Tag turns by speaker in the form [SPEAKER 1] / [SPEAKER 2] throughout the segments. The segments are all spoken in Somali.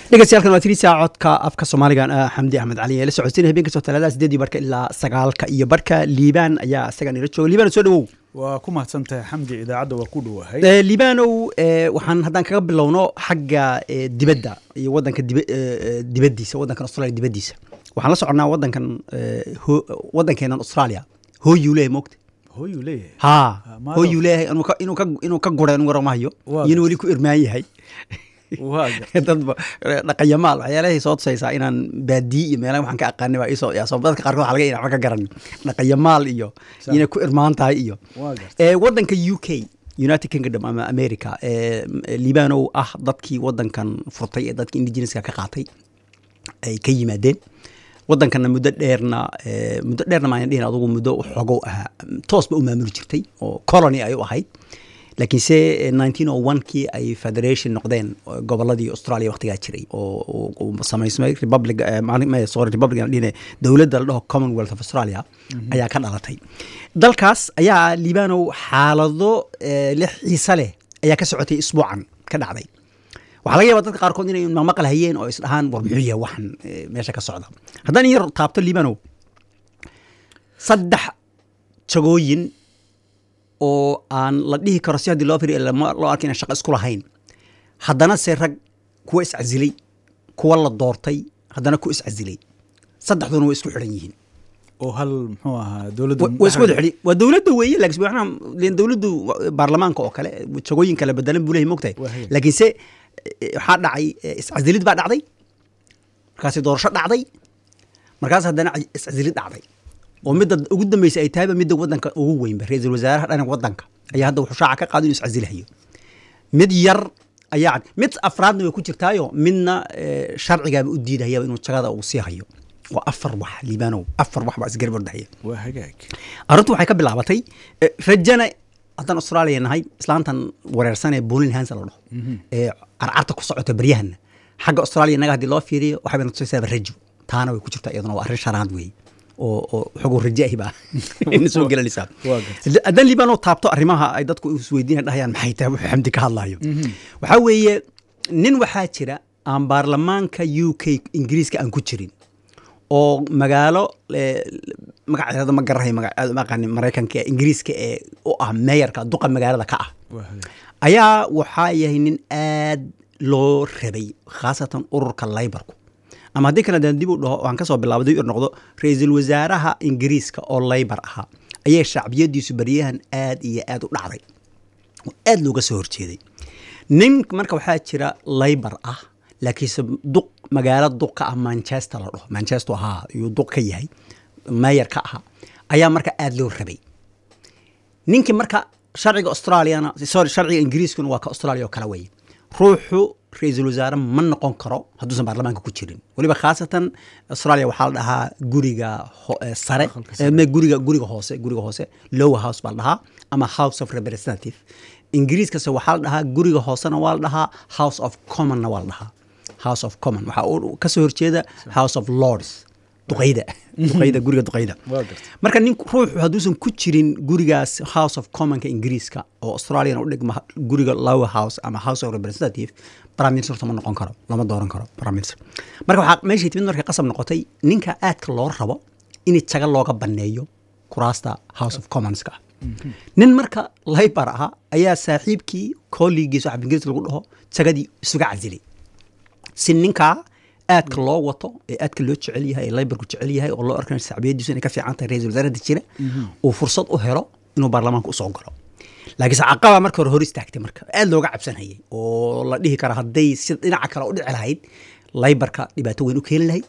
[SPEAKER 1] dhegeystayaal waa tirisa codka afka soomaaligan ah xamdi axmed cali ee la socodsiinaya habeen kastoo talaadada sideedii barka ilaa sagaalka iyo barka liibaan ayaa isaga nila jooga liibaan soo dhawow
[SPEAKER 2] waa ku mahadsantahay xamdi idaacadda waa ku dhowahay
[SPEAKER 1] Eh, liibaanow eh, waxaan haddaan kaga bilowno xagga eh, dibadda iyo wadanka diba- eh, eh, dibaddiisa wadankan australia dibaddiisa waxaan la soconnaa wadankan eh, ho- wadankeenan australia hooyuu leeyahay moogta
[SPEAKER 2] hooyuu leeyahay
[SPEAKER 1] haa
[SPEAKER 2] maado.
[SPEAKER 1] hooyuu leeyahay inuu ka- inuu ka inuu ka gura inuu waramahayo
[SPEAKER 2] Waa
[SPEAKER 1] iyo inuu weli ku irmaan yahay
[SPEAKER 2] waa gar-
[SPEAKER 1] dadba dhaqanyamaal waxyaalahay soo tusaysaa inaan baadiyi iyo meelaha waxaan ka aqaanay baa isoo yaasoo dadka qaarkood waxaa laga yahay waxba ka garan dhaqanyamaal iyo
[SPEAKER 2] Sax.
[SPEAKER 1] inay ku irmaan tahay iyo
[SPEAKER 2] waa gartay
[SPEAKER 1] ee wadanka u k united kingdom ama america ee liibanow ah dadkii wadankan furtay ee dadkii indigenouska ka qaatay ay ka yimaadeen wadankana muddo dheerna ee, muddo dheerna maan dhihin adugu muddo xogow ahaa toosba u maamuli jirtay oo colony ay u ahayd laakiinse eh, 1901kii ay federation noqdeen oo goboladii australia waqtigaa jiray oo oo- oo samaysmay republic eh, maalin- ma- sorry republic aan dhihine dowladda la dhaho commonwealth of australia ayaa ka dhalatay dalkaas ayaa liibanow xaalado eh, lix xiise leh ayaa ka socotay isbuucan ka dhacday waxaa laga yaabaa dadka qaarkood inay maqmaqal hayeen oo isdhahaan war muxuu yahay waxan eh, meesha ka socda haddaan in yar taabto liibanow saddex jagooyin oo aan la dhihi karo si haddii loo firiyo lama- loo arka inaan shaqo isku lahayn haddana se rag kuwa iscasilay kuwa la doortay haddana ku iscasilay saddexduna way isku xidhan yihiin
[SPEAKER 2] oo hal muxuu ahaa dowladda
[SPEAKER 1] Wa- waa isku wada xidhi waa dowladda weeye laakiin macnaha leen dowladdu wa- baarlamaanka oo kale jagooyin kale bedelan buu leeyahay mogtahay
[SPEAKER 2] Waa haya.
[SPEAKER 1] laakiinse eh, waxaa dhacay eh, iscasilid baa dhacday markaasi doorasho dhacday markaas haddana ca- iscasilid dhacday oo midda ugu dambeysay ay tahayba midda wadanka ugu weynba ra-iisul wasaaraha dhanka wadanka ayaa hadda wuxuu shaaca ka qaaday inuu iscasilahayo mid yar ayaa cad mid afraadna way ku jirtaayo midna eh, sharcigaaba u diidahayaba inuu jagada uu sii hayo waa afar wax liibaanow afar wax baa isgarab ordahaya
[SPEAKER 2] waa hagaag
[SPEAKER 1] arrintu waxay ka bilaabatay eh, rajana haddaan australia nahay islaantan wareersan ee bolin hansa la dhaho ee carcarta ku socota baryahana xagga australia naga haddii loo fiiriyo waxay bayna tusaysaaba rajo taana way ku jirtaa iyaduna waa arrin shanaad weeye oo oo xogow rajo ahi baa ina soo gelanaysaa
[SPEAKER 2] Waa gartay.
[SPEAKER 1] haddaan liibaanoo taabto arrimaha ay dadku isweydiina dhahayaan maxay tahay wuxuu xamdi ka hadlayo waxaa weeye nin waxaa jira aan baarlamaanka u k ingiriiska aan ku jirin oo magaalo eh, magaceeda ma garahay maga- aad uma aqaanin maraykanka ee ingiriiska ee u ah meeyarka duqa magaalada ka ah
[SPEAKER 2] waa hagaag
[SPEAKER 1] ayaa waxaa yahay nin aad loo rabay khaasatan ururka laybarku ama haddii kale daan dib u dhaho waan kasoo bilaabay dib u noqdo ra-iisul wasaaraha ingiriiska oo laybar ahaa ayay shacbiyadiisu baryahan aad iyo aad u dhacday oo aad looga soo horjeeday nin marka waxaa jira laybar ah laakiinse duq magaalo duq ka ah manchester la dhaho manchester ahaa ayuu duq ka yahay meeyar ka ahaa ayaa marka aad loo rabay ninkii marka sharciga australiana sorry sharciga ingiriiskuna waa ka australia oo kale weeye ruuxu ra-iisul wasaare ma noqon karo hadduusan baarlamaanka ku jirin weliba khaasatan australia waxaa la dhahaa guriga ho- eh, sare
[SPEAKER 2] Aqalka
[SPEAKER 1] eh, me- guriga guriga hoose guriga hoose lower house baa la dhahaa ama house of representative ingiriiskase waxaa la dhahaa guriga hoosena waa la dhahaa house of commonna waa la dhahaa house of common waxaa uu kasoo horjeeda house of lords duqayda duqayda guriga duqayda
[SPEAKER 2] waa gartay
[SPEAKER 1] marka nin ruuxu hadduusan ku jirin gurigaas house of commonka ingiriiska oo australian u dhigma guriga lower house ama house of representative prime minister ma noqon karo lama dooran karo prime minister marka waxaa meeshay timid markay qasab noqotay ninka aadka loo rabo in jaga looga baneeyo kuraasta house of commonska ah nin marka laybar ahaa ayaa saaxiibkii kolligiisa waxa ingiriis lagu dhaho jagadii isuga casilay si ninkaa aadka loo wato ee aadka loo jecel yahay ee laybarku jecel yahay oo loo arkan shacbiyadiisu inay ka fiican tahay ra-isul wasaarada jira uu fursad u helo inuu baarlamaanka usoo galo laakiinse caqaba marka hore hor istaagtay marka aad looga cabsanayay oo la dhihi kara hadday si dhinaca kale u dhici lahayd laybarka dhibaato weyn u keeni lahayd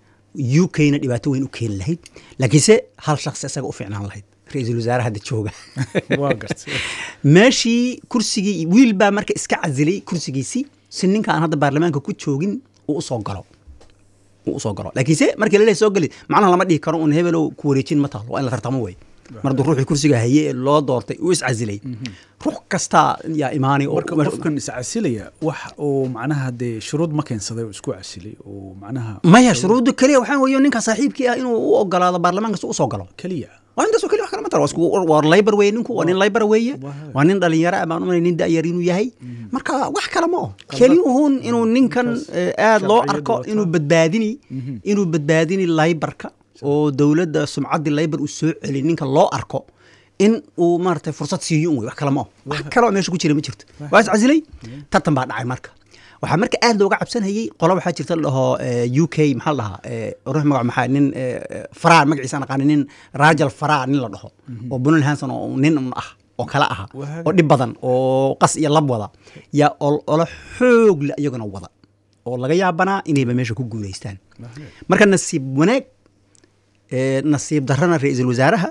[SPEAKER 1] u k-na dhibaato weyn u keeni lahayd laakiinse hal shakhsi isaga u fiicnaan lahayd ra-iisul wasaare hadda jooga
[SPEAKER 2] waa gartay
[SPEAKER 1] meeshii kursigii wiil baa marka iska casilay kursigiisii si ninka aan hadda baarlamaanka ku joogin uu usoo galo uu usoo galo laakiinse markii laleeyahay soo geli macnaha lama dhihi karo un hebelow ku wareejin ma taalo waa in la tartamo wey mar hadduu ruuxii kursiga haye ee loo doortay uu iscasilay ruux kastaa yaa imaanay oo
[SPEAKER 2] marka qofkan iscasilaya wax uu macnaha dee shuruud ma keensaday oo isku casilay oo macnaha
[SPEAKER 1] maya shuruudda keliya waxaa weeye ninka saaxiibkii ah inuu u ogolaado baarlamaanka si usoo galo
[SPEAKER 2] keliya
[SPEAKER 1] waa intaasoo keli wax kale ma taro waa isku- waa labor weeye ninku waa nin labor weeye
[SPEAKER 2] Waa.
[SPEAKER 1] waa nin dhalinyaro ah baan umalay nin da'yar inuu yahay marka wax kale ma oh keli uhun inuu ninkan eh, aad loo
[SPEAKER 2] sharciyadu
[SPEAKER 1] arko
[SPEAKER 2] wataa.
[SPEAKER 1] inuu badbaadini inuu badbaadini laybarka oo dowladda sumcaddii laybar uu soo celi ninka loo arko in uu maaragtay fursad siiyo un wey wax kale ma oh wax kale oo meesha ku jira ma jirto waa is casilay tartan baa dhacay marka waxaa marka aad looga cabsanayay qola waxaa jirta la dhaho eh, u k maxaa la dhahaa eh, ruux magac maxaa nin eh, eh, faraa magaciisa aan aqaani nin rajal faraa nin la dhaho oo bunal hanson oo nin un ah oo kale aha
[SPEAKER 2] Waa
[SPEAKER 1] oo dhib badan oo qas iyo lab wada yaa ol- olo xoog le iyaguna wada oo laga yaabanaa inayba meesha ku guulaystaan marka nasiib wanaag ee, nasiib darrana ra-iisul wasaaraha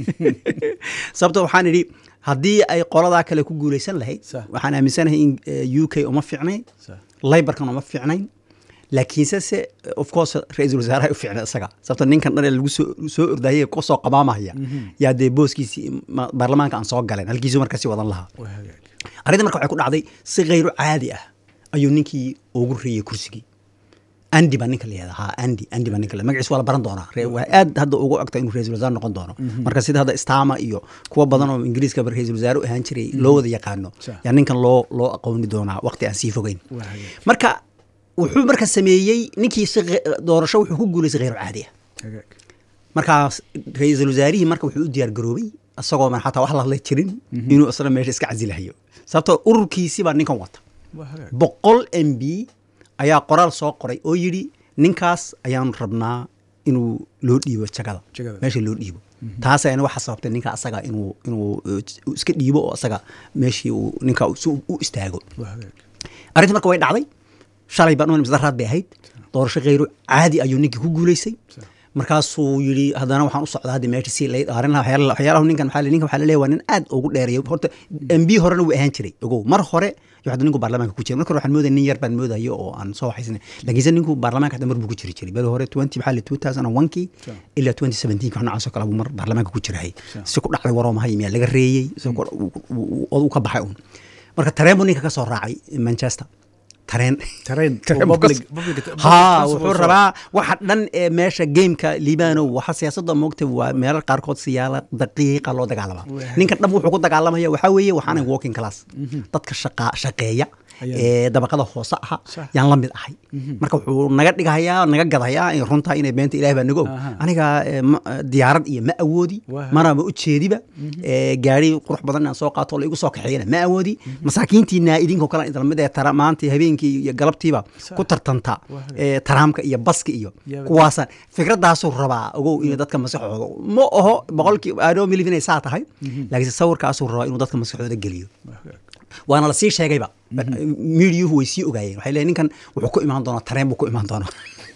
[SPEAKER 1] sababto waxaan idhi haddii ay qoladaa kale ku guulaysan lahayd
[SPEAKER 2] Sax.
[SPEAKER 1] waxaan aaminsanahay in eh, u k uma fiicnayn
[SPEAKER 2] Sax.
[SPEAKER 1] laybarkan uma fiicnayn laakiinse se of course ra-iisul wasaaraha u fiicnay isaga sababto ninkan dhan ee lagu soo soo ordayay kusoo qabaamaya yaa dee booskiisii ma- baarlamaanka aan soo galeen halkiisu markasi wadan lahaa
[SPEAKER 2] waa hagaag
[SPEAKER 1] arrinta marka waxay ku dhacday si khayru caadi ah ayuu ninkii ugu reeyey kursigii andi baa ninka la yihahda ha andi andi baa ninka la magaciis waa la baran doonaa Re- waa aad hadda ugu ogta inuu ra-iisul wasaare noqon doono marka sida hadda stama iyo kuwa badan oo ingiriiska ra-iisul wasaare u ahaan jiray loo wada yaqaano
[SPEAKER 2] Sure.
[SPEAKER 1] yaa ninkan loo loo aqooni doonaa waqti aan sii fogeyn
[SPEAKER 2] waa hagaag
[SPEAKER 1] marka wuxuu marka sameeyey ninkii si ghe- doorasho wuxuu ku guulaystay khayru caadi ah
[SPEAKER 2] hagaag
[SPEAKER 1] markaas ra-iisul wasaarihii marka wuxuu u diyaar garoobay isagoo man xataa wax la hadla jirin inuu isna meesha iska casilahayo sababtoo ururkiisii baa ninkan wata
[SPEAKER 2] waa hagaag
[SPEAKER 1] boqol m b ayaa qoraal soo qoray oo yidhi ninkaas ayaanu rabnaa inuu loo dhiibo jagada
[SPEAKER 2] Jagada.
[SPEAKER 1] meesha loo dhiibo taas ayana waxa sababtay ninka asaga inuu inuu eh, iska dhiibo oo asaga meeshii uu ninka si uu u istaago
[SPEAKER 2] waa hagaag
[SPEAKER 1] arrinta marka way dhacday shalay baan umal misdaraad bay ahayd doorasho khayru caadi ayuu ninkii ku guulaystay markaasuu yidhi haddana waxaan u socdaa hadda meesha si lay dhaarin lahaa waxyaala- waxyaalahu ninkan maxaa la- ninkan waxaa la leeyahay waa nin aad ugu dheereeya horta m b horena wuu ahaan jiray ogow mar hore iyo hadda ninku baarlamaanka ku jira marka hore waxaan moodaya nin yar baan moodayo oo aan soo waxaysnay laakiinse ninku baarlamaanka hadda mar buu ku jiri jiray beri hore twenty maxaa la two thousand and one-kii
[SPEAKER 2] Sure.
[SPEAKER 1] ilaa twenty seventeen wax noocaas oo kale buu mar baarlamaanka ku jirahay
[SPEAKER 2] Sure.
[SPEAKER 1] si ku dhacday waroo mahay miyaa laga reeyey si ku- uu- uu- uu ka baxay un marka tareen buu ninka ka soo raacay manchester tareen
[SPEAKER 2] Tareen,
[SPEAKER 1] Tareen
[SPEAKER 2] oo
[SPEAKER 1] buu ka
[SPEAKER 2] public-
[SPEAKER 1] soo-
[SPEAKER 2] public- public
[SPEAKER 1] haa
[SPEAKER 2] transport
[SPEAKER 1] wuxuu
[SPEAKER 2] soo-
[SPEAKER 1] rabaa waxa dhan ee meesha gameka liibanow waxa siyaasadda moogta waa meelal qaarkood siyaala daqiiqa loo dagaalama
[SPEAKER 2] Waa.
[SPEAKER 1] ninkan dhab wuxuu ku dagaalamaya waxaa weeye waxaana walking class dadka shaqa shaqeeya
[SPEAKER 2] Ayaa.
[SPEAKER 1] ee dabaqada hoose aha
[SPEAKER 2] Sax.
[SPEAKER 1] yaan la mid ahay marka wuxuu naga dhigahayaa naga gadahayaa in runtaa inay beenta ilaah baa naga og
[SPEAKER 2] Aha.
[SPEAKER 1] aniga ee, ma- diyaarad iyo ma awoodi
[SPEAKER 2] Waa.
[SPEAKER 1] mana ma ujeediba ee, gaari qurux badan aan soo qaato oo la igu soo kaxeeyana ma awoodi masaakiintiina idinkoo kale idin lamid ee tara maanta habeenkii iyo galabtiiba
[SPEAKER 2] Sax.
[SPEAKER 1] ku tartanta
[SPEAKER 2] Waa.
[SPEAKER 1] ee, taraamka iyo baska iyo
[SPEAKER 2] Yaba.
[SPEAKER 1] kuwaasaan fikradaasuu rabaa ogow inay dadka maskaxooda ma oho boqolkii adoo milif inay saa tahay laakiinse sawirkaasuu rabaa inuu dadka maskaxooda geliyo
[SPEAKER 2] waa hagaag
[SPEAKER 1] waana lasii sheegayba miidiyuhu way sii ogaayeen waxay leeyihin ninkan wuxuu ku imaan doonaa tareen buu ku imaan doonaa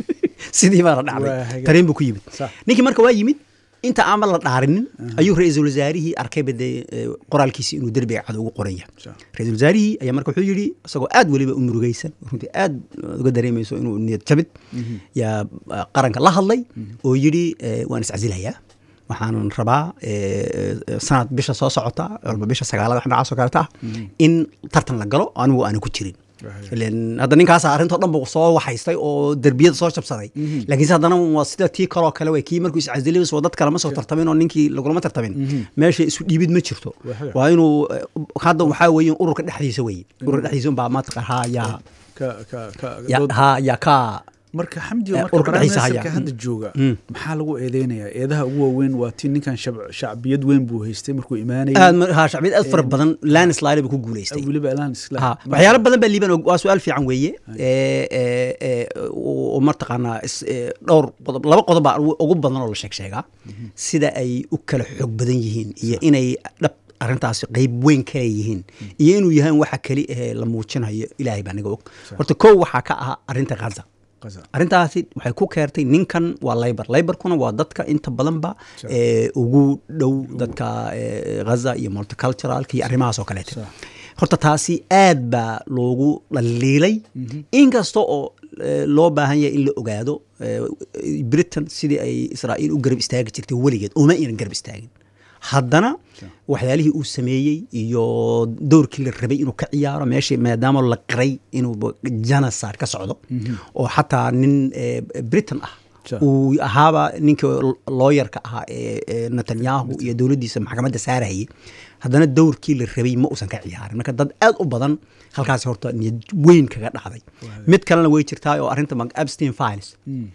[SPEAKER 1] sidii baana
[SPEAKER 2] Waa
[SPEAKER 1] dhacday
[SPEAKER 2] hagaag.
[SPEAKER 1] tareen buu ku yimid
[SPEAKER 2] Sax.
[SPEAKER 1] ninkii marka waa yimid inta aanba la dhaarinin ayuu ra-iisul wasaarihii arkayba dee eh, qoraalkiisi inuu derbiga cad ugu qoran yahay
[SPEAKER 2] Sax.
[SPEAKER 1] ra-isul wasaarihii ayaa marka wuxuu yidhi isagoo aad weliba u murugaysan runtii aad uga dareemayso inuu niyad jabid yaa ah, qaranka la hadlay oo yidhi eh, waan iscasilayaa waxaan rabaa eh, eh, sanad bisha soo socota walba bisha sagaalada wax noocaas oo kaleta ah in tartan la galo anigu aanan ku jirin
[SPEAKER 2] Right.
[SPEAKER 1] ileen hadda ninkaas arrintoo dhan buu soo waxaystay oo derbiyada soo jabsaday laakiinse haddana waa sida tii kaloo kale wey kii markuu iscasilay soo dad kale ma soo tartamin oo ninkii lagulama tartamin meesha isu dhiibid ma jirto
[SPEAKER 2] Waa
[SPEAKER 1] waa inuu eh, hadda waxaa weeye ururka dhexdiisa weye ururka dhexdiisa unbaa maadka ha yaa
[SPEAKER 2] ka ka ka
[SPEAKER 1] ya
[SPEAKER 2] dood-
[SPEAKER 1] ha yaa ka
[SPEAKER 2] marka xamdi
[SPEAKER 1] Eh,
[SPEAKER 2] marka
[SPEAKER 1] ururka dhexdiisa
[SPEAKER 2] barnaamijka
[SPEAKER 1] haya.
[SPEAKER 2] hadda jooga
[SPEAKER 1] Mm.
[SPEAKER 2] maxaa lagu eedeynayaa eedaha ugu waaweyn waa tii ninkan shab- shacbiyad weyn buu haystay markuu imaanayay
[SPEAKER 1] aad ma- ha shacbiyad aad fara badan landslide buu ku guulaystay
[SPEAKER 2] weliba alaan isla
[SPEAKER 1] ha waxyaalo badan baa liiban waa su-aal fiican weeye ee, ee, ee, oo martaqaanaa is- ee, dhowr qodob laba qodob baa ugu ugu badan oo la sheeg sheegaa sida ay u kala xoog badan yihiin iyo inay dhab arrintaasi qeyb weyn ka leeyihiin iyo inuu yahay waxa keli ahee la muujinayo ilaahay baa naga og horta kow waxaa ka ah arrinta khaza
[SPEAKER 2] Gaza.
[SPEAKER 1] arrintaasi waxay ku keertay ninkan waa laybar laybarkuna waa dadka inta badanba
[SPEAKER 2] Sure.
[SPEAKER 1] ee, ugu dhow dadka ee, ghaza iyo multiculturalka iyo arrimahaas oo kaleete
[SPEAKER 2] Sure.
[SPEAKER 1] horta taasi aad baa loogu dhaliilay inkasta oo eh, loo baahan yahay in la ogaado eh, britain sidii ay israa'iil u garab istaagi jirtay weligeed uma aynan garab istaagin haddana waxyaalihii uu sameeyey iyo dowrkii la rabay inuu ka ciyaaro meeshii maadaama la qiray inuu genocide ka socdo oo xataa nin eh, britain ah
[SPEAKER 2] Sure.
[SPEAKER 1] uu ahaaba ninka looyarka ahaa ee ee netanyahu iyo dowladdiisa maxkamadda saarayay haddana dowrkii la rabay ma uusan ka ciyaarin marka dad aad u badan halkaasi horta niyad weyn kaga dhacday mid kalena way jirtaa oo arrinta mag- abstein files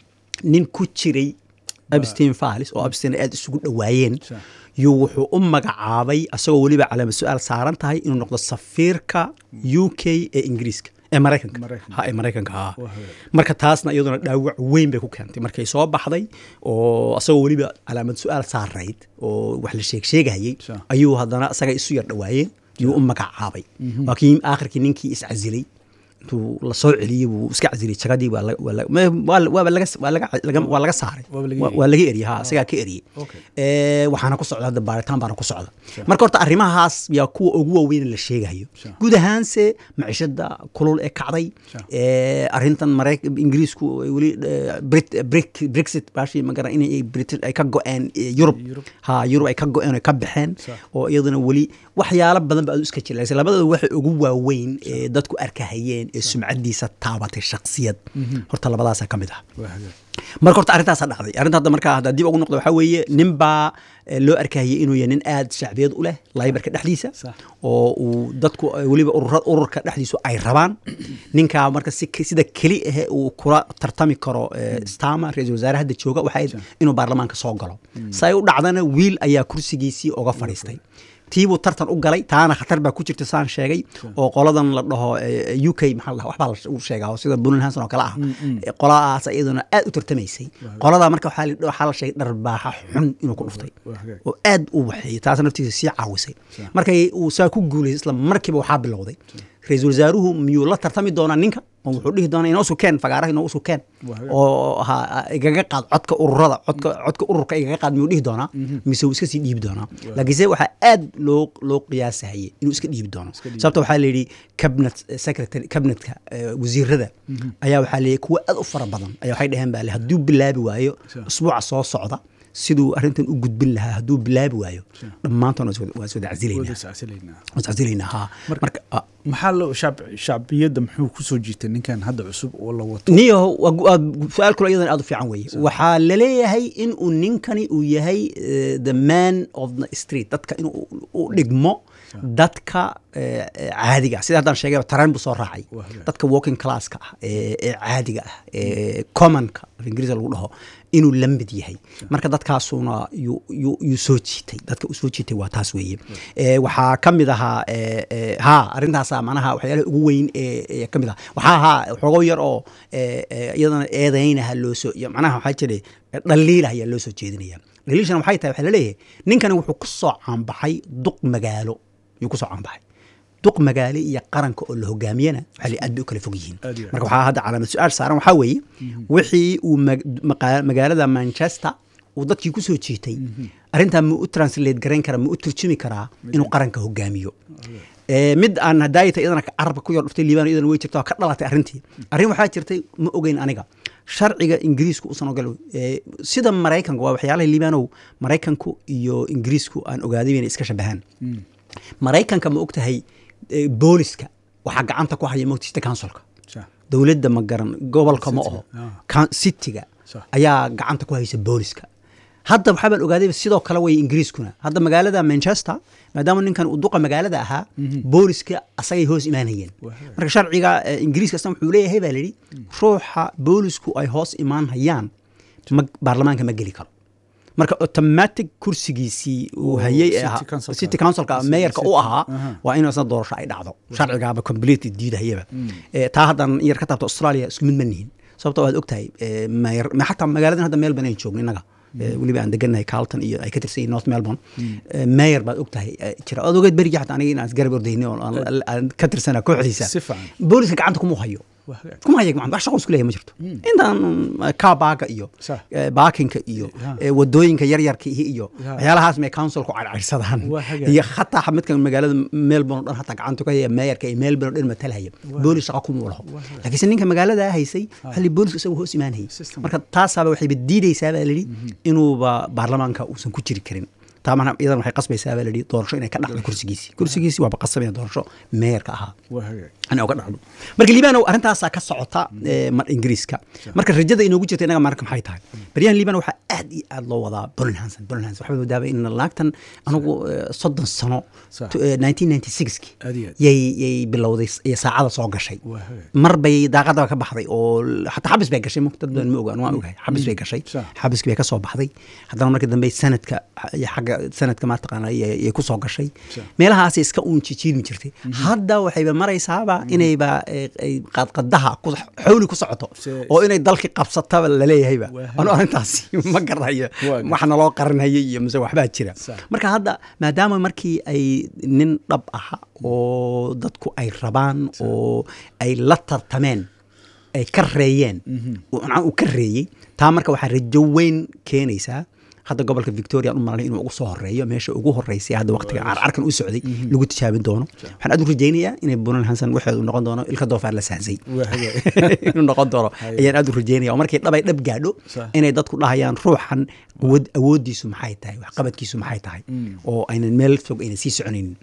[SPEAKER 1] nin ku jiray abstein files oo abstein aad isugu dhowaayeen
[SPEAKER 2] Sure.
[SPEAKER 1] yuu wuxuu u magacaabay asagoo weliba calaamad su-aal saaran tahay inuu noqdo safiirka u k ee ingiriiska ee maraykanka
[SPEAKER 2] Maraykanka.
[SPEAKER 1] ha ee maraykanka ha
[SPEAKER 2] Waa hagaag.
[SPEAKER 1] marka taasna iyaduna dhaawac weyn bay ku keentay markay soo baxday oo asagoo weliba calaamad su-aal saarayd oo wax la sheeg sheegayay
[SPEAKER 2] Sure.
[SPEAKER 1] ayuu haddana asaga isu yar dhowaayeen yuu u magacaabay waa kii aakhirkii ninkii iscasilay intuu la soo celiyey buu iska casilay jagadii waa la- waa la- ma- waa- waaba laga waa laga laga- waa laga saaray
[SPEAKER 2] Waaba laga
[SPEAKER 1] Waa-
[SPEAKER 2] eriyey.
[SPEAKER 1] waa laga eriyey ha isagaa ka eriyey
[SPEAKER 2] Okay.
[SPEAKER 1] Ee, waxaana ku socda hadda baaritaan baana ku socda marka horta arrimahaas yaa kuwa ugu waaweyn la sheegayo
[SPEAKER 2] Sure.
[SPEAKER 1] guud ahaanse maciishada kulul ee kacday
[SPEAKER 2] Sure.
[SPEAKER 1] ee, arrintan mareyk ingiriisku ay weli eh, Brit- Brit- brexit baashi magara inay Brit- ay ka go-een eh, yurub
[SPEAKER 2] Yurub.
[SPEAKER 1] ha yurub ay ka go-een oo ay ka baxeen
[SPEAKER 2] Sure.
[SPEAKER 1] oo iyaduna weli waxyaalo badan ba aad u iska jira laakiin labadooda waxa ugu waaweyn ee dadku arkahayeen ee sumcadiisa taabatay shaksiyad horta labadaasa ka mid ah
[SPEAKER 2] waa hagaag
[SPEAKER 1] marka horta arrintaasa dhacday arrinta hadda markaa hadda dib ugu noqdo waxaa weeye nin baa eh, loo arkahayay inuu yahay nin aad shacbiyad u leh laybarka dhexdiisa
[SPEAKER 2] Sax.
[SPEAKER 1] oo uu dadku eh, weliba urura- ururka dhexdiisu ay rabaan ninkaa marka si sida keli ahe uu kula tartami karo eh, stama ra-iisul wasaare hadda jooga waxay inuu baarlamaanka soo galo say u dhacdana wiil ayaa kursigiisii uga fadhiistay tiibuu tartan u galay taana khatar baa ku jirta saan sheegay oo qoladan la dhaho eh, u k maxaa la dhahaa, waxbaa la u sheegaa oo sida bulan hanson oo kale ah Eh, qoladaas iyaduna aad u tartamaysay qoladaa marka waxaa la- waxaa la sheegay dharbaaxa xun inuu ku dhuftay
[SPEAKER 2] waa hagaag.
[SPEAKER 1] oo aad u waxeeyey taas naftiisa sii caawisay markay uu saa ku guulaysay isla markiiba waxaa bilowday ra-iisul wasaaruhu miyuu la tartami doonaa ninka oo wuxuu dhihi doonaa inoo sukeen fagaaraha inoo sukeen
[SPEAKER 2] Waa hagaag.
[SPEAKER 1] oo ha igaga qaad codka ururada codka codka ururka igaga qaad miyuu dhihi doonaa mise uu iska sii dhiibi doonaa laakiinse waxaa aad loo loo qiyaasahayay inuu iska dhiibi doono sababta waxaa la yidhi cabinet secretary cabinetka eh, wasiirada ayaa waxaa la yidhi kuwa aad u fara badan ayaa waxay dhaheen baa le hadduu bilaabi waayo
[SPEAKER 2] Sure.
[SPEAKER 1] usbuuca soo socda siduu arrintan u gudbin lahaa hadduu bilaabi waayo dhammaantoon waa is wada- waa is wada
[SPEAKER 2] wada
[SPEAKER 1] casilaynaa
[SPEAKER 2] iscasilaynaa
[SPEAKER 1] waa is casilaynaa ha marka ah,
[SPEAKER 2] maxaa loo shacb shacbiyadda muxuu ku soo jiitay ninkan hadda cusub oo la wato
[SPEAKER 1] niyo waa gu- waa su-aal kule iyadan aad u fiican weeye waxaa laleeyahay in uu ninkani uu yahay eh, the man of the street dadka inuu u dhigmo dadka eh, eh, caadiga ah sida haddaan sheegay tareen buu soo raacay
[SPEAKER 2] Waa hagaag.
[SPEAKER 1] dadka walking classka ah ee ee caadiga ah ee commonka af ingiriisa lagu dhaho inuu la mid yahay marka dadkaasuna yuu yuu yuu soo jiitay dadka uu soo jiitay waa taas weeye Eh, waxaa ka mid ahaa eh, eh, ha arrintaasa macnaha waxyaalaha ugu weyn ee ee ka mid ah waxaa ahaa xogo yar oo eh, eh, iyadana eedaynaha loo soo iyo macnaha waxaa jira dhaliila ayaa loo soo jeedinaya dhaliilshana waxay tahay waxaa laleeyahay ninkani wuxuu ku soo caanbaxay duq magaalo yuu ku soo caanbaxay duq magaale iyo qaranka oo la hogaamiyana waxaa la aad bay u kala fog yihiin
[SPEAKER 2] Aad iyo aad.
[SPEAKER 1] marka waxaa hadda calaamad su-aal saaran waxaa weeye wixii uu mag- maqa- magaalada manchester uu dadkii ku soo jiitay arrintaa ma u translate garayn karaa ma u turjumi karaa inuu qaranka hogaamiyo Eh, mid aan hadaayata iyadana carabka ku yar dhuftay liibaan iyadana way jirta oo ka dhalatay arrintii arrin waxaa jirtay ma ogeyn aniga sharciga ingiriisku usan ogol eh, sida maraykanka waa waxyaalaha liibaanow maraykanku iyo ingiriisku aan ogaaday inay iska shabahaan maraykanka ma ogtahay eh, booliska waxaa gacanta ku haya mogta city councilka
[SPEAKER 2] Sax.
[SPEAKER 1] dowladda ma garan gobolka ma
[SPEAKER 2] City,
[SPEAKER 1] oho
[SPEAKER 2] ah.
[SPEAKER 1] Coun- cityga
[SPEAKER 2] Sax.
[SPEAKER 1] ayaa gacanta ku haysa booliska hadda waxaa baan ogaaday sidoo kale way ingiriiskuna hadda magaalada manchester maadaama ninkan uu duqa magaalada ahaa booliska asagay hoos imaanayeen
[SPEAKER 2] Waa.
[SPEAKER 1] marka sharciga eh, ingiriiska asna wuxuu leeyahay baa layidhi ruuxa boolisku ay hoos imaan hayaan ma baarlamaanka ma geli karo marka automatic kursigiisii uu
[SPEAKER 2] Oo,
[SPEAKER 1] hayay ee
[SPEAKER 2] city
[SPEAKER 1] ahaa-
[SPEAKER 2] councilka.
[SPEAKER 1] city councilka
[SPEAKER 2] City-
[SPEAKER 1] meeyarka u
[SPEAKER 2] city.
[SPEAKER 1] ahaa
[SPEAKER 2] Aha.
[SPEAKER 1] waa in isna doorasho ay dhacdo sharcigaaba completely diidahayaba Eh, taa haddan yar ka taabto australia isku mid ma nihin sababto waad ogtahay eh, mayor ma xataa magaaladan hadda melbourne aynu joogno innaga Eh, weliba aan degannahay carlton iyo ay ka tirsan yihiin north melbourne Eh, mayor baad ogtahay eh, jira oad ogeed berigi xataa aniga inaan isgarab ordayni oo aan- aan ka tirsana kooxdiisa
[SPEAKER 2] Si fiican.
[SPEAKER 1] booliska gacanta kuma hayo
[SPEAKER 2] Waa hagaag.
[SPEAKER 1] kuma haya gacanta wax shaqo isku leeyahay ma jirto intaan kaa baaga iyo
[SPEAKER 2] Sax.
[SPEAKER 1] eh, baakinka iyo
[SPEAKER 2] Ya.
[SPEAKER 1] eh, wadooyinka yaryarka ihi iyo
[SPEAKER 2] Ya.
[SPEAKER 1] waxyaalahaas may councilku cadcadsadaan
[SPEAKER 2] Waa hagaag.
[SPEAKER 1] iyo xataa midkan magaalada melbourne oo dhan hataa gacanta ku haya meeyarka iyo melbourne oo dhan matalhaya boolis shaqo kuma laho laakiinse ninka magaalada haysay waxaa la boolisku isagu hoos imaanayay
[SPEAKER 2] System.
[SPEAKER 1] marka taasaaba waxayba diidaysaa baa layidhi inuuba baarlamaanka uusan ku jiri karin taa mana iyadan waxay qasbaysaa baa la yidhi doorasho inay ka dhacdo kursigiisi kursigiisi waaba qasab inay doorasho meerka ahaa
[SPEAKER 2] waa hagaag
[SPEAKER 1] inay uga dhacdo marka liibanow arrintaasaa ka socota ee, mar ingiriiska marka rajada inoogu jirta inaga marka maxay tahay baryahan liibano waxaa aad iyo aad loo wadaa bolin hanson bolin hanson waxaa wadaaba in laagtan anigu eh, soddon sano
[SPEAKER 2] Sax.
[SPEAKER 1] to- eh, 1996
[SPEAKER 2] Aad iyo aad.
[SPEAKER 1] yay yay bilowday iyo saacada soo gashay
[SPEAKER 2] Waa hagaag.
[SPEAKER 1] mar bay daaqadaba ka baxday oo xataa xabis bay gashay mug- dad badan ma ogaan waan ogahay xabis bay gashay
[SPEAKER 2] Sax.
[SPEAKER 1] xabiskii bay ka soo baxday haddana markii dambe sanadka iyo xagga sanadka maataqaana yay ku soo gashay
[SPEAKER 2] Sax.
[SPEAKER 1] meelahaasay iska uun jijiirmi jirtay hadda waxayba maraysaaba inayba eh, ay qadqadaha ku- xawli ku socoto
[SPEAKER 2] Se-
[SPEAKER 1] oo inay dalkii qabsataba laleeyahayba
[SPEAKER 2] Waa
[SPEAKER 1] anu arrintaasi ma garanayo
[SPEAKER 2] Waa
[SPEAKER 1] wax naloo qarinhayay iyo mise waxbaa jira
[SPEAKER 2] Sax.
[SPEAKER 1] marka hadda maadaama markii ay nin dhab aha oo dadku ay rabaan oo ay la tartameen ay ka reeyeen uu ka reeyey taa marka waxaa rajo weyn keenaysaa hadda gobolka victoria u malanay inuu ugu soo horeeyo meesha ugu horeysay hadda waqtiga carcarkan u socday lagu tijaabin doono waxaan aad u rajaynayaa inay bunal hansan waxeedu noqon doono ilka doofaar la sahsay
[SPEAKER 2] waa hagaag
[SPEAKER 1] inuu noqon doono
[SPEAKER 2] Haye.
[SPEAKER 1] ayaan aad u rajeynaya oo markay dhab ay dhab gaadho
[SPEAKER 2] Sax.
[SPEAKER 1] inay dadku dhahayaan ruuxan awood awooddiisu maxay tahay waxqabadkiisu maxay tahay oo aynan meel fog aynan sii soconaynin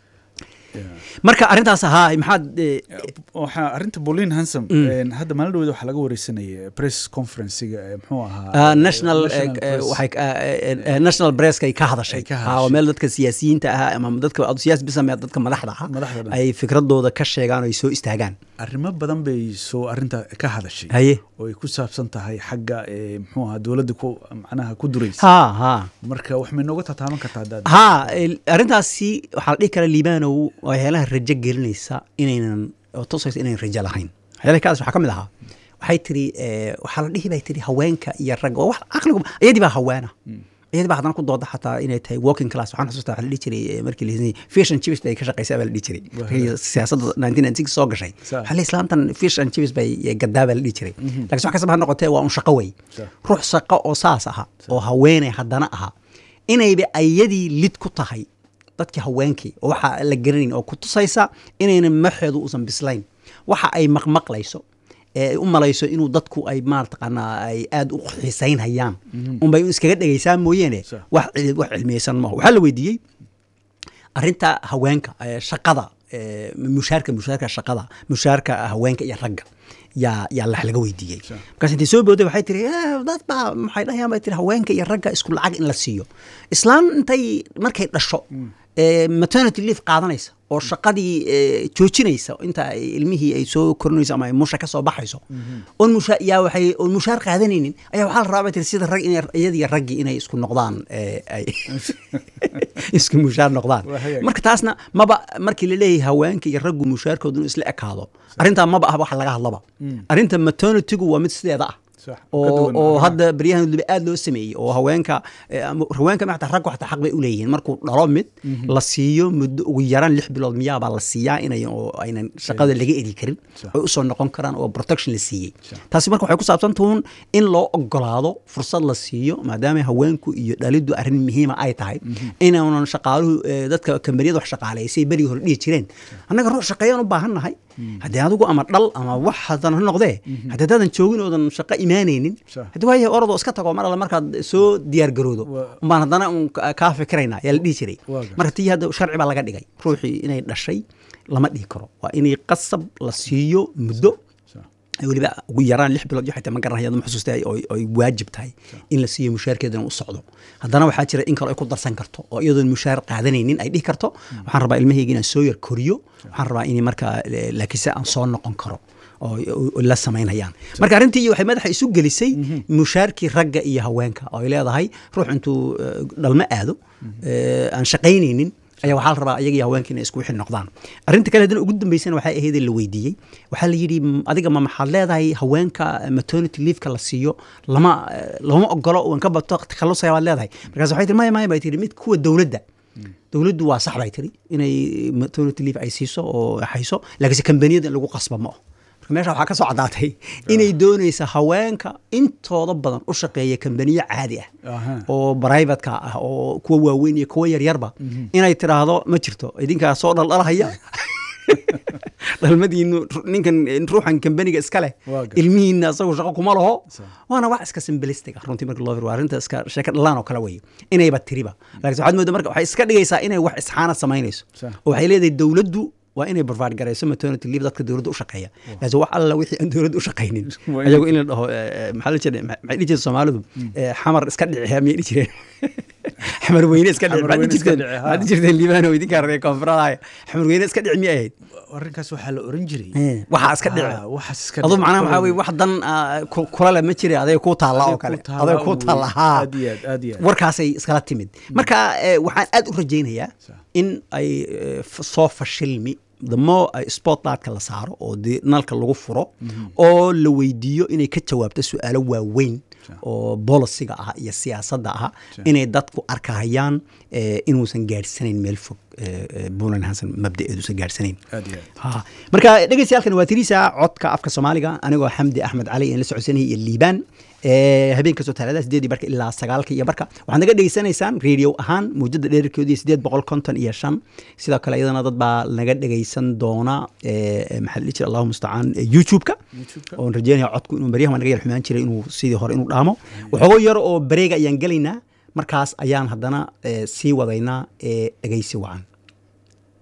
[SPEAKER 1] marka arrintaas ahaa maxaad eh,
[SPEAKER 2] waxaa arrinta bolin hansom een, hadda maalin dhaweed waxaa laga wareysanaya press conferencega ee muxuu ahaa
[SPEAKER 1] ah, national eh,
[SPEAKER 2] national
[SPEAKER 1] eh,
[SPEAKER 2] press.
[SPEAKER 1] waxay ah, eh, eh, national presska ay ka hadashay
[SPEAKER 2] Ay ka
[SPEAKER 1] Ah,
[SPEAKER 2] hadashay.
[SPEAKER 1] oo meel dadka siyaasiyiinta ah ama dadka adu siyaasi bisame dadka madaxda ah
[SPEAKER 2] Madaxda dhan.
[SPEAKER 1] ay fikradooda ka sheegaan oo ay soo istaagaan
[SPEAKER 2] arrimo badan bay soo arrinta ka hadashay
[SPEAKER 1] haye
[SPEAKER 2] oo ay ku saabsan tahay xagga ee, muxuu ahaa dowladda ku macnaha ku duraysa
[SPEAKER 1] ha ha
[SPEAKER 2] marka wax may nooga tataaban kartaa haddaad
[SPEAKER 1] ha el- arrintaasi waxaa la dhihi karaa liibanow waxyaalaha rajo gelinaysa inaynan oo tusaysa inaynan rajo lahayn waxyaalaha kaas waxaa ka mid ahaa waxay tiri eh, waxaa la dhihi bay tiri haweenka iyo ragga oo wax caqligu iyadii baa haweena iyadii baa haddana ku dooda xataa inay tahay working class waxaan xusuustaa waxaa la dhihi jiray eh, markii la hisanayay fish and chips bay ka shaqaysaa baa la dhihi jiray markii siyaasadda 1996 soo gashay
[SPEAKER 2] Sa-
[SPEAKER 1] waxaa la islaantan fish and chips bay gadaa baa la dhihi jiray laakiin wax kastaba ha noqotee waa un shaqo wey
[SPEAKER 2] Sa-
[SPEAKER 1] ruux shaqo oo saas aha oo haweeney haddana aha inayba ayadii lid ku tahay dadkii haweenkii oo waxa la garanayn oo ku tusaysa inaynan maxeedu uusan bislayn waxa ay maqmaqlayso ee ay u malayso inuu dadku ay maartaqaanaa ay aad u xiisaynhayaan unbay un iskaga dhegaysaa mooyeene
[SPEAKER 2] Sa-
[SPEAKER 1] wax cil- wax cilmiyeysan maaha waxaa la weydiiyey arrinta haweenka ee shaqada ee mushaarka mushaarka shaqada mushaarka haweenka iyo ragga yaa yaa lax laga weydiiyey
[SPEAKER 2] Sure.
[SPEAKER 1] markaas intay soo booday waxay tiri "Eh, dad baa maxay dhahayaan bay tiri haweenka iyo ragga isku lacag in la siiyo islaan intay markay dhasho ee maternity leave qaadanaysa oo shaqadii ee, joojinaysa inta ay ilmihii ay soo korinayso ama ay musha ka soo baxayso oon musha yaa waxay oon mushaar qaadanaynin ayaa waxaa la rabaa bay tiri sida rag inay iyadiyo raggii inay isku noqdaan ee, ay isku mushaar noqdaan
[SPEAKER 2] Waa hagaag.
[SPEAKER 1] marka taasna maba markii la leeyahay haweenka iyo raggu mushaarkoodu inuu isla ekaado arrintaa maba ah wax laga hadlaba arrinta maternitygu waa mid sideeda ah
[SPEAKER 2] Sax, ka
[SPEAKER 1] oo
[SPEAKER 2] duwan
[SPEAKER 1] oo
[SPEAKER 2] arrimaha.
[SPEAKER 1] hadda baryahan waliba aad loo sameeyey oo haweenka eh, ama haweenka ma xataa raggu xataa xaq bay u leeyihiin markuu dhalo mid la siiyo muddo ugu yaraan lix bilood miyaabaa la siiyaa inay oo aynan shaqada laga eri karin
[SPEAKER 2] Sax.
[SPEAKER 1] oy usoo noqon karaan oo protection la siiyey
[SPEAKER 2] Sax.
[SPEAKER 1] taasi marka waxay ku saabsan tuun in loo ogolaado fursad la siiyo maadaama haweenku iyo dhalidu arrin muhiima ay tahay inaanan shaqaaluhu eh, dadka kambaniyada wax shaqaaleysay berigii hore dhihi jireen annaga ruux shaqeeyaan u baahan nahay haddii adigu ama dhal ama wax hadan ha noqdee haddii haddaadan joogin oodan shaqo imaanaynin
[SPEAKER 2] Sax.
[SPEAKER 1] haddii waayahay orodoo iska tago mar alle markaad soo diyaar garoodo
[SPEAKER 2] Waa-
[SPEAKER 1] umbaan haddana un ka- kaa fikiraynaa yaa la dhihi jiray
[SPEAKER 2] Waa gartay.
[SPEAKER 1] marka tii hadda sharci baa laga dhigay ruuxii inay dhashay lama dhihi karo waa inay qasab la siiyo muddo
[SPEAKER 2] Sax.
[SPEAKER 1] ay weliba ugu yaraan lix bilood iyo xitaa ma garanaya ma xusuusta ay ay- ay waajib tahay in la siiyo mushaarkeedana u socdo haddana waxaa jira in kale ay ku darsan karto oo iyadoon mushaar qaadanaynin ay dhihi karto waxaan rabaa ilmahayga inaan soo yar koriyo waxaan rabaa in markaa eh, laakiinse aan soo noqon karo oo oo la samaynayaan marka arrintii waxay madaxa isu gelisay mushaarkii ragga iyo haweenka oo ay leedahay ruux intuu eh, dhalmo aado eh, aan shaqaynaynin ayaa waxaa la rabaa ayaga iyo haweenka inay isku wixi noqdaan arrinta kale haddana ugu dambeysana waxay ahayd in la weydiiyey waxaa la yidhi "M- adiga ma maxaad leedahay haweenka eh, maternity leave-ka la siiyo lama eh, lama ogolo waan ka bato takhalusaya baad leedahay markaas waxay tiri maya maya bay tiri mid kuwa dowladda dowladdu waa sax bay tiri inay maternity leave ay siiso oo hayso laakiinse kambaniyada in lagu qasba ma aho marka meesha waxaa ka soo caddaatay inay doonaysa haweenka intooda badan u shaqeeya kambaniyo caadi ah
[SPEAKER 2] Aha.
[SPEAKER 1] oo brivatka ah oo kuwa waaweyn iyo kuwa yaryarba inay tidhaahdo ma jirto idinkaa soo dhaldhalahaya dhalmadiinu ninkan ruuxan kambaniga iska leh
[SPEAKER 2] Waa gartay.
[SPEAKER 1] ilmihiina asagu shaqo kuma laho
[SPEAKER 2] Sa-
[SPEAKER 1] waana wax iska simbilistic ah runtii marka loo fiiriyo waa arrinta iska sheeka dhalaan oo kale weye inayba tiriba laakiin waxaad moodaa marka waxay iska dhigaysaa inay wax isxaana samaynayso
[SPEAKER 2] Sa-
[SPEAKER 1] oo waxay leedahay dowladdu waa inay provide garayso maternity leave dadka dowladda u shaqeeya laakiin wax alla wixii aan dowladda u shaqaynin
[SPEAKER 2] Waa in-
[SPEAKER 1] ayagu in la dhaho eh, eh, maxaa la jiray maxay dhihi jireen soomaalidu eh, xamar iska dhici miyay dhihi jireen xamar weyne iska dhici
[SPEAKER 2] Xamar
[SPEAKER 1] maxaad
[SPEAKER 2] weyne
[SPEAKER 1] dhihi
[SPEAKER 2] iska
[SPEAKER 1] jirteen
[SPEAKER 2] dhici, ha.
[SPEAKER 1] maxaad dhihi jirteen liibaan oo idinkaa reer koonfuradaaya xamar weyne iska dhici miyay ahayd
[SPEAKER 2] arrinkaas waxaa la oran jiray
[SPEAKER 1] Eh, waxaa iska dhici
[SPEAKER 2] Ah, waxaas iska
[SPEAKER 1] adu
[SPEAKER 2] dhici.
[SPEAKER 1] macnaha waxaa weye wax dan ah, ku- kula le ma jira aday ku taalla oo
[SPEAKER 2] Aday
[SPEAKER 1] kale
[SPEAKER 2] ku taalla
[SPEAKER 1] aday ku
[SPEAKER 2] un
[SPEAKER 1] taalla
[SPEAKER 2] weye.
[SPEAKER 1] haa
[SPEAKER 2] Aad iyo aad, aad iyo aad.
[SPEAKER 1] warkaasay iskala timid marka eh, waxaan aad u rajaynayaa
[SPEAKER 2] Sa-
[SPEAKER 1] in ay eh, f- soo fashilmi the more ay spotlightka la saaro oo dee nalka lagu furo oo la weydiiyo inay ka jawaabto su-aalo waaweyn oo bolisiga ah iyo siyaasadda ah
[SPEAKER 2] Sa-
[SPEAKER 1] inay dadku arkahayaan eh, inuusan gaadhsanayn meel fog eh, eh, Puntland Hansen mabdaeeduusan gaadhsanayn
[SPEAKER 2] aad iyo aad
[SPEAKER 1] Ha. marka dhegeystayaalkan waa tiriisa codka afka soomaaliga anigoo xamdi axmed cali aan la socodsanayay iyo liibaan Eh, habeen kastoo talaadada sideedii barka ilaa sagaalka iyo barka waxaad naga dhegeysanaysaan radio ahaan mawjada dheerarkeedu iyo sideed boqol konton iyo shan sidoo kale iyadana dad baa naga dhegeysan doona eh, maxaa la dhihi jira allahu mustacaan eh, youtube-ka
[SPEAKER 2] YouTube-ka.
[SPEAKER 1] oon rajeynaya codku inuu baryahan waa naga yar xumaan jiray inuu sidii hore inuu dhaamo waxoogo yar oo bareega ayaan gelaynaa markaas ayaan haddana eh, sii wadaynaa ee dhegeysi wacan